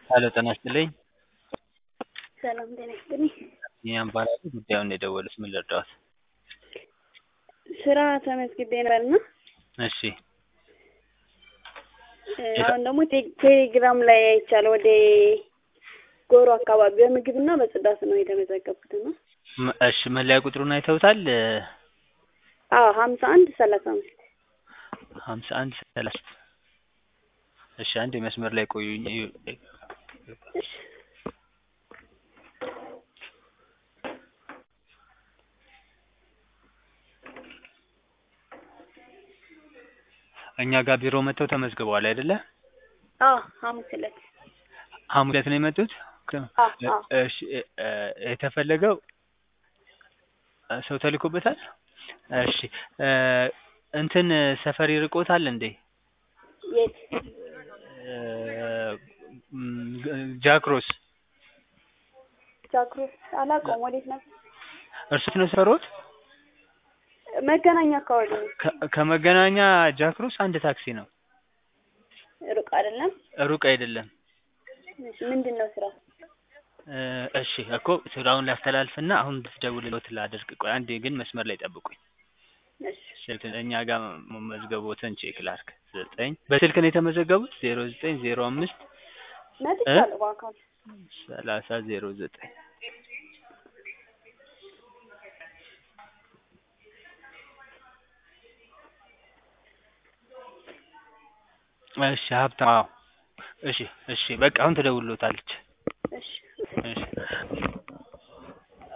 ሄሎ ጤና ይስጥልኝ። ሰላም ጤና ይስጥልኝ። ቢኒያም እባላለሁ። ጉዳዩን የደወሉት ምን ልርዳዎት? ስራ ተመዝግቤ ነበርና እሺ አሁን ደግሞ ቴ- ቴሌግራም ላይ አይቻለሁ ወደ ጎሮ አካባቢ በምግብና በጽዳት ነው የተመዘገብኩት እና ም- እሺ መለያ ቁጥሩን አይተውታል? አዎ ሀምሳ አንድ ሰላሳ አምስት ሀምሳ አንድ ሰላሳ እሺ አንድ መስመር ላይ ቆዩኝ። እሺ እኛ ጋር ቢሮ መጥተው ተመዝግበዋል አይደለ? አዎ ሐሙስ ዕለት ሐሙስ ዕለት ነው የመጡት? አዎ አዎ እሺ እ የተፈለገው ሰው ተልኮበታል? እሺ እ እንትን ሰፈር ይርቆታል እንዴ? የት እ ም- ጃክሮስ ጃክሮስ አላውቀውም ወዴት ነበር እርሱት ነው ሰፈሮት? መገናኛ አካባቢ ነው ከ- ከመገናኛ ጃክሮስ አንድ ታክሲ ነው። ሩቅ አይደለም ሩቅ አይደለም። እሺ ምንድን ነው ስራው እ እሺ እኮ ስራውን ላስተላልፍና አሁን እንድትደውልልዎት ላድርግ። ቆይ አንዴ ግን መስመር ላይ ጠብቁኝ። እሺ ስልክ እኛ ጋር መመዝገቦትን ቼክ ላድርግ። ዘጠኝ በስልክ ነው የተመዘገቡት? ዜሮ ዘጠኝ ዜሮ አምስት መጥቻለሁ በአካል ሰላሳ ዜሮ ዘጠኝ እሺ ሀብታም አዎ እሺ እሺ በቃ አሁን ትደውልልዎታለች